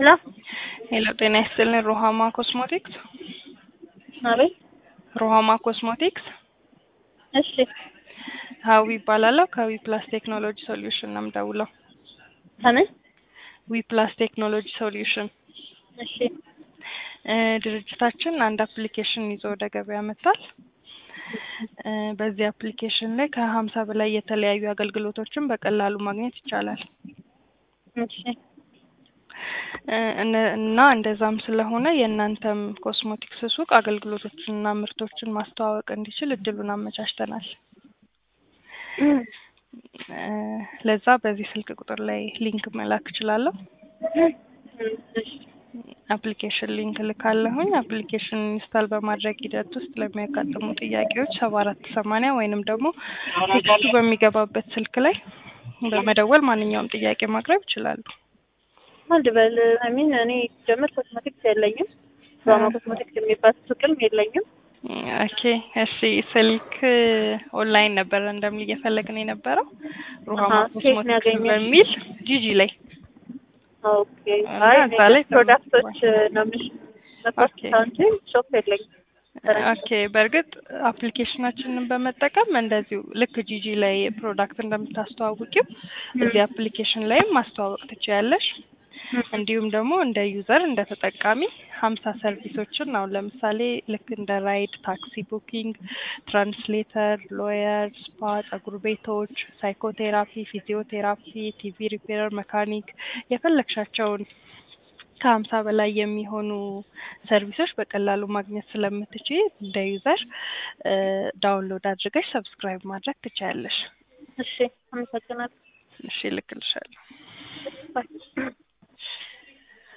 ሄሎ ሄሎ ጤና ይስጥልን ሮሃማ ኮስሞቲክስ አቤት ሮሃማ ኮስሞቲክስ እሺ ሀዊ ይባላለሁ ከዊ ፕላስ ቴክኖሎጂ ሶሉሽን ነው የምደውለው ከምን ዊ ፕላስ ቴክኖሎጂ ሶሉሽን እሺ እ ድርጅታችን አንድ አፕሊኬሽን ይዞ ወደ ገበያ መጥቷል እ በዚህ አፕሊኬሽን ላይ ከሀምሳ በላይ የተለያዩ አገልግሎቶችን በቀላሉ ማግኘት ይቻላል እሺ እ እነ- እና እንደዛም ስለሆነ የእናንተም ኮስሞቲክስ ሱቅ አገልግሎቶችንና ምርቶችን ማስተዋወቅ እንዲችል እድሉን አመቻችተናል እ ለዛ በዚህ ስልክ ቁጥር ላይ ሊንክ መላክ እችላለሁ እሺ አፕሊኬሽን ሊንክ ልካለሁኝ አፕሊኬሽን ኢንስታል በማድረግ ሂደት ውስጥ ለሚያጋጥሙ ጥያቄዎች ሰባ አራት ሰማንያ ወይንም ደግሞ ቴክስቱ በሚገባበት ስልክ ላይ በመደወል ማንኛውም ጥያቄ ማቅረብ ይችላሉ አንድ በል አሚን እኔ ጀምር ኮስሞቲክስ የለኝም ሮማ ኮስሞቲክስ የሚባል ሱቅም የለኝም ኦኬ እሺ ስልክ ኦንላይን ነበረ እንደምን እየፈለግን የነበረው ሩሃማ አሀ፣ ኬት ነው ኮስሞቲክስ ያገኘሽ? በሚል ጂጂ ላይ ኦኬ እና አይ እዛ ላይ ፕሮዳክቶች ነው ምሽ ኦኬ። እንጂ ሾፕ የለኝም ኦኬ በእርግጥ አፕሊኬሽናችንን በመጠቀም እንደዚሁ ልክ ጂጂ ላይ ፕሮዳክት እንደምታስተዋውቂው እዚህ አፕሊኬሽን ላይም ማስተዋወቅ ትችያለሽ እንዲሁም ደግሞ እንደ ዩዘር እንደ ተጠቃሚ ሀምሳ ሰርቪሶችን አሁን ለምሳሌ ልክ እንደ ራይድ፣ ታክሲ ቡኪንግ፣ ትራንስሌተር፣ ሎየር፣ ስፓ፣ ጸጉር ቤቶች፣ ሳይኮቴራፒ፣ ፊዚዮቴራፒ፣ ቲቪ ሪፔረር፣ መካኒክ የፈለግሻቸውን ከሀምሳ በላይ የሚሆኑ ሰርቪሶች በቀላሉ ማግኘት ስለምትችይ እንደ ዩዘር ዳውንሎድ አድርገሽ ሰብስክራይብ ማድረግ ትችያለሽ። እሺ አመሰግናለሁ እሺ እልክልሻለሁ።